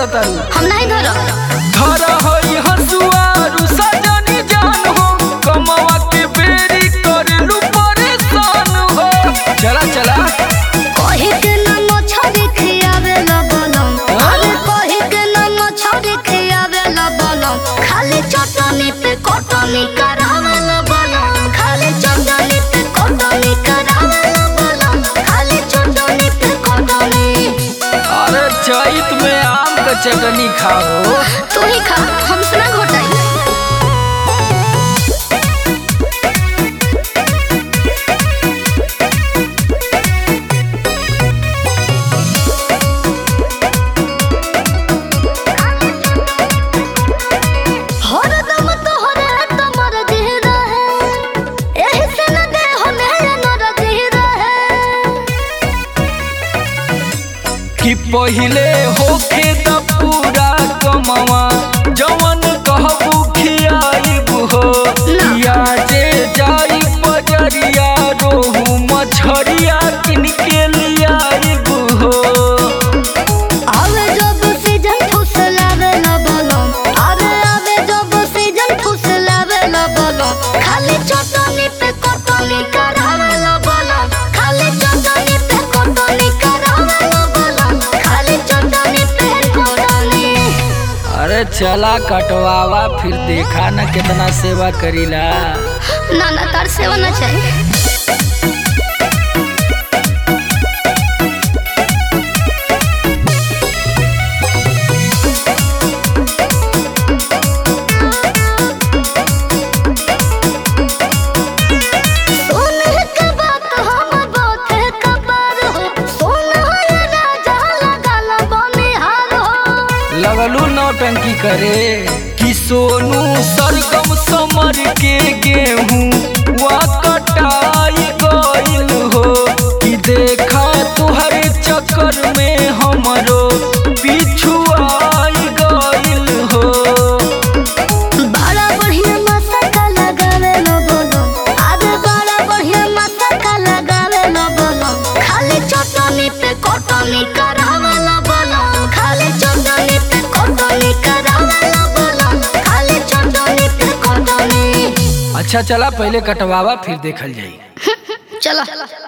करत तारू हम नहीं धरब धर हई हसुआ रुसा जानी जान हो कमवा के बेरी करलू परेशान हो चला चला कहे के न मछरी खियावे ला बलम अरे कहे के न मछरी खियावे ला बलम खाली चटनी पे कटनी करावे ला बलम खाली चटनी पे कटनी करावे ला बलम खाली चटनी पे कटनी अरे चैत में आम का चटनी खाओ तू ही खा हमसे ना घोटाई हरदम तोहरे तमर दिह रहे एही से न दे होने नर दिह रहे कि पहिले होखे त पूरा कमवा जवन कहबू खियाइब हो या जे जाई बजरिया रोहू मछरिया किन के लियाइब हो आवे जब सीजन फुसलावे ला बलम अरे आवे जब सीजन फुसलावे ला बलम खाली चटनी पे कटनी करावे ला बलम खाली चटनी पे कटनी करावे ला बलम खाली चटनी पे कटनी अरे चला कटवावा फिर देखा न कितना सेवा करीला ना ना तार सेवा ना चाहिए सोने के बात हम बहुत कबार हो सोना ये राजा लगाला बनिहार हो लगलू नौटंकी करे कि सोनू सरगम समर के गेहूं वा कटाई गइल हो कि देखा तुहर चक्कर में हमरो पिछुआई गइल हो बड़ा बढ़िया मसाला लगावे लो बोलो अरे बड़ा बढ़िया मसाला लगावे लो बोलो खाली चटनी पे कटनी करावे लो बोलो खाली चटनी पे कटनी करावे लो बोलो खाली चटनी पे कटनी अच्छा चला पहले कटवावा फिर देखल जाई चलो